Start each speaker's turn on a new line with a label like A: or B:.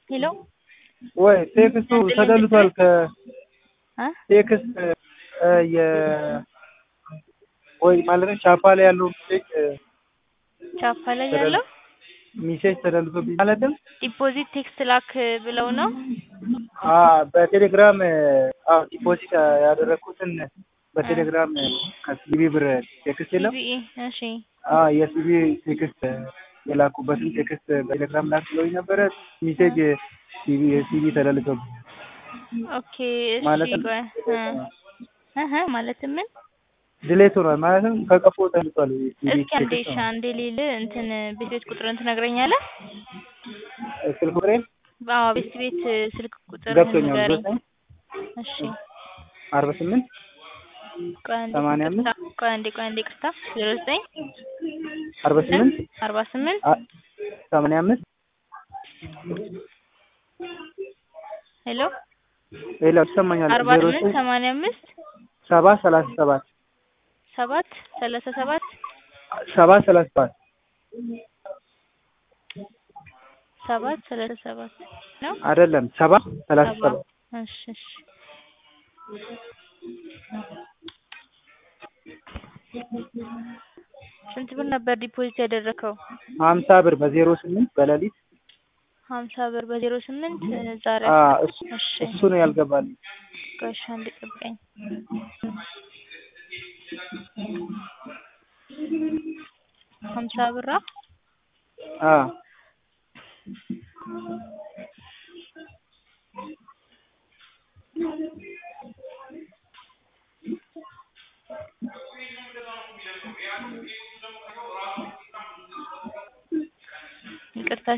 A: ሄሎ
B: ወይ ቴክስቱ ተደልቷል።
A: እ
B: ከቴክስት የ ወይ ማለት ቻፓ ላይ ያለው ሜሴጅ
A: ቻፓ ላይ ያለው
B: ሜሴጅ ተደልቶብኝ ማለትም
A: ዲፖዚት ቴክስት ላክ ብለው ነው።
B: አ በቴሌግራም አዎ ዲፖዚት ያደረኩትን በቴሌግራም ከሲቢ ብር ቴክስት የለም
A: ሲቢኢ እሺ
B: አ የሲቢ ቴክስት የላኩበትን ቴክስት በቴሌግራም ላክ ብለውኝ ነበረ። ሜሴጅ ሲቢ የሲቢ ተደልቶብኝ
A: ኦኬ እሺ
B: ማለትም
A: ቆይ እ እህ ማለትም ምን
B: ድሌት ሆኗል ማለትም ከቀፎ ተልጧል። ሲቢ
A: እስኪ አንዴ
B: ቴክስት
A: እሺ
B: ነው።
A: አንዴ ሊል እንትን ቤት ቤት ቁጥርን ትነግረኛለህ?
B: ስልክ ቁጥሬን
A: አዎ ቤት ቤት ስልክ ቁጥር
B: ገብቶኛል።
A: ንገረኝ።
B: ዘጠኝ
A: እሺ
B: አርባ ስምንት
A: ቆይ አንዴ
B: ሰማንያ አምስት
A: ይቅርታ፣ ቆይ አንዴ ቆይ አንዴ ይቅርታ ዜሮ ዘጠኝ
B: አርባ ስምንት
A: አርባ ስምንት
B: አ- ሰማንያ አምስት
A: ሄሎ
B: ሌላ ይሰማኛል።
A: አርባ
B: ዜሮ
A: ስምንት
B: ዘጠኝ
A: ሰማንያ አምስት
B: ሰባ ሰላሳ ሰባት
A: ሰባት ሰላሳ ሰባት
B: ሰባ ሰላሳ ሰባት
A: ሰባት ሰላሳ ሰባት ነው
B: አይደለም ሰባ ሰላሳ
A: ሰባ
B: ሰባት
A: እሺ እሺ ስንት ብር ነበር ዲፖዚት ያደረከው?
B: ሀምሳ ብር በዜሮ ስምንት በሌሊት
A: ሀምሳ ብር በዜሮ ስምንት ዛሬ
B: አ
A: አስራ-
B: እሱ
A: እሺ
B: እሱ ነው ያልገባልኝ።
A: ቆይ እሺ አንዴ ጠብቀኝ። ሀምሳ ብራ
B: አ
A: ይቅርታ